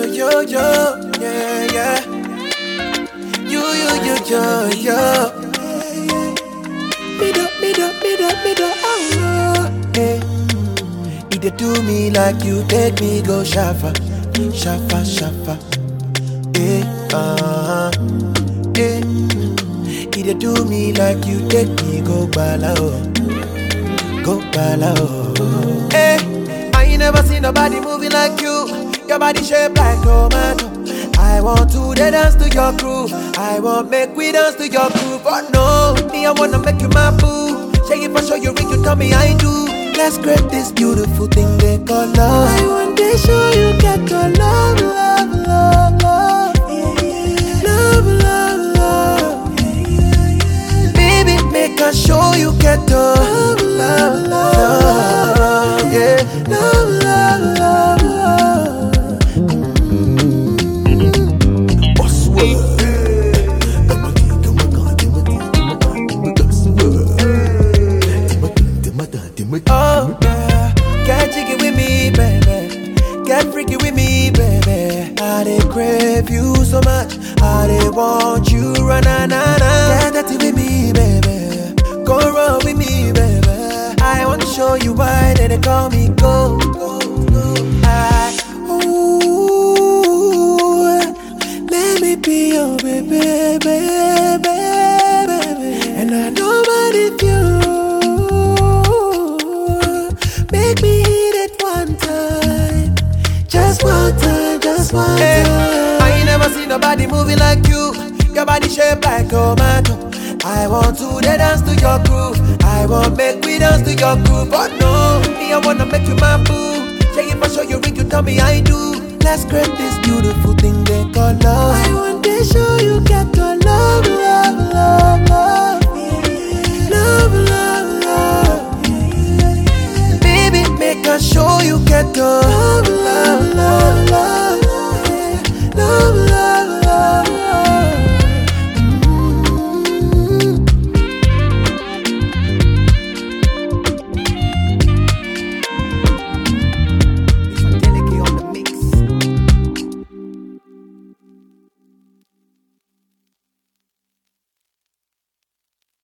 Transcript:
yo, yo, yo, yeah, yeah. You, you, you, yo, yo. Me do, me do, me do, me do, oh, hey. You dey do me like you take me go shafa, shafa, shafa. Hey, uh-huh. Hey. You dey do me like you take me go bala, oh. Go bala, oh. Hey, I ain't never seen nobody moving like you. Your body shaped like tomato. I want to dey dance to your groove. I want make we dance to your groove. But no, me I wanna make you my boo. Shake it for sure you ring, you tell me I do. Let's create this beautiful thing they call love. I want to show you get your love, love, love, love. Love, love, love. Baby, make I show you get the love, love, love. Yeah, love, love, love, love. Oh yeah, get jiggy with me, baby. Get freaky with me, baby. I dey crave you so much. I dey want you, run na na na. Get dirty with me, baby. Go run with me, baby. I want to show you why they, they call me go. go, go. I, ooh, let me be your baby, baby, baby. And I know what if you make me hit it one time, just one time, just one time. I ain't never seen nobody moving like you. Your body shaped like tomato. I want to dey dance to your groove. I want make we dance to your groove. But no, me I wanna make you my boo. Shake it for sure you ring, you tell me I do. Let's create this beautiful thing they call love. I